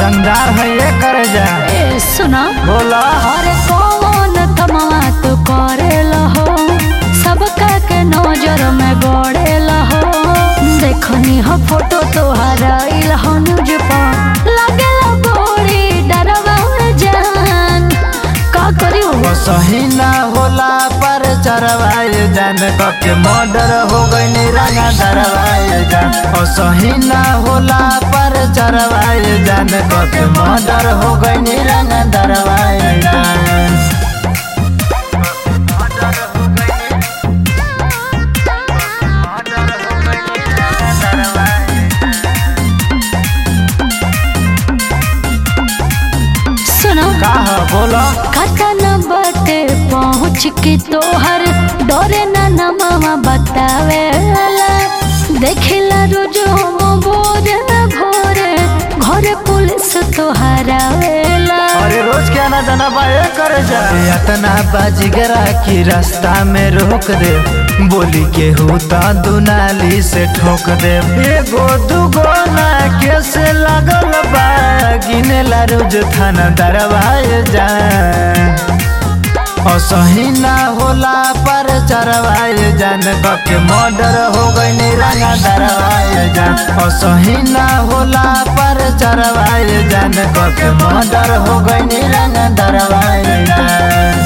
रंगदार है ये कर जा ए सुना बोला अरे कौन थमवा तो करेला हो सबका के नजर में गड़ेला हो देखनी हो फोटो तोहरा इल हो न्यूज पर लगेला बड़ी डरवा जान का करी हो सही ना होला पर चरवाए जान कके मर्डर हो गई रंगा दरवाए जान ओ सही ना होला पर चरवाए जान कके मर्डर हो गई रंगा दरवाए जान सुनो का है बोला कतन बटे पहुँच के तोहर डरे ना नमवा बतावे देखिला रोज हम भोरे भोरे घरे पुलिस तोहरा वेला अरे रोज क्या ना जाना बाए कर जा इतना बाजीगरा की रास्ता में रोक दे बोली के होता दुनाली से ठोक दे एगो दुगो ना कैसे लगल बा गिने ला रोज थाना दरवाए जा असही ना होला पर चरवाए जान कके मर्डर हो गई रंगा दरवाए जान असही ना होला पर चरवाए जान कके मर्डर हो गई रंगा दरवाए जान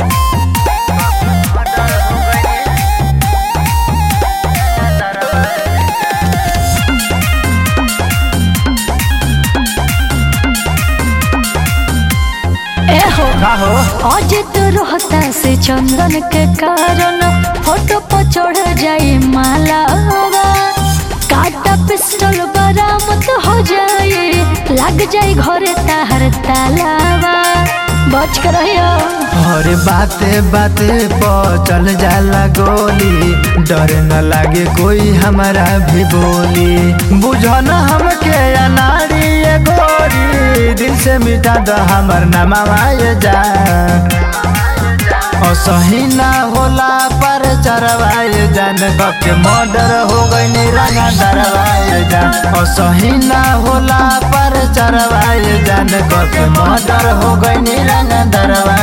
ए हो का हो आज तो रोहता से चंदन के कारण फोटो पर चढ़ जाई माला काटा पिस्टल बरामद हो जाए लग जाए घरे ताहर तालावा बच कर रहियो हर बाते बाते पर चल जाला गोली डर न लागे कोई हमारा भी बोली बुझो न हमके अनाड़ी ये गोरी दिल से मिटा दो हमर नमाए जा असही ना होला पर चरवाए जान कके मर्डर हो गई रंगा दरवाए जान असही ना होला पर चरवाए जान कके मर्डर हो गई रंगा दरवाए